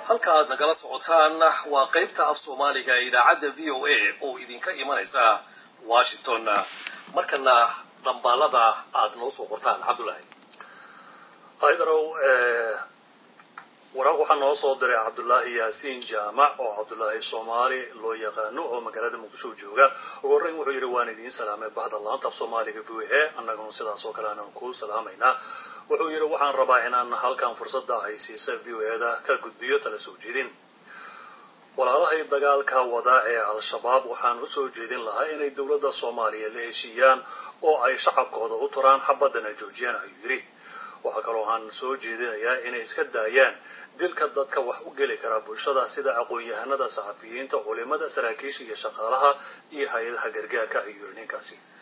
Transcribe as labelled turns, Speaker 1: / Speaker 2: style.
Speaker 1: halka aad nagala socotaan waa qaybta af soomaaliga ee idaacadda v o a oo idinka imanaysa washington markana dhambaalada aad noo soo qortaan cabdullaahi
Speaker 2: haydarow waraaq waxaa noo soo diray cabdullaahi yaasiin jaamac oo cabdullaahi soomaali loo yaqaano oo magaalada muqdisho jooga ugu horreyn wuxuu yidhi waan idiin salaamay bahda laanta af soomaaliga v o a annaguna sidaas oo kale aanan ku salaamaynaa wuxuu yidhi waxaan rabaa inaan halkan fursadda haysiisa v o eda ka gudbiyo tala soo jeedin walaalahay dagaalka wada ee al-shabaab waxaan usoo jeedin lahaa inay dowladda soomaaliya la heshiiyaan oo ay shacabkooda u turaan xabadana joojiyaan ayuu yidhi waxaa kaloo aan soo jeedinayaa inay iska daayaan dilka dadka wax u geli karaa bulshada sida aqoon-yahanada saxafiyiinta culimada saraakiisha iyo shaqaalaha iyo hay-adaha gargaarka ayuu yidhi ninkaasi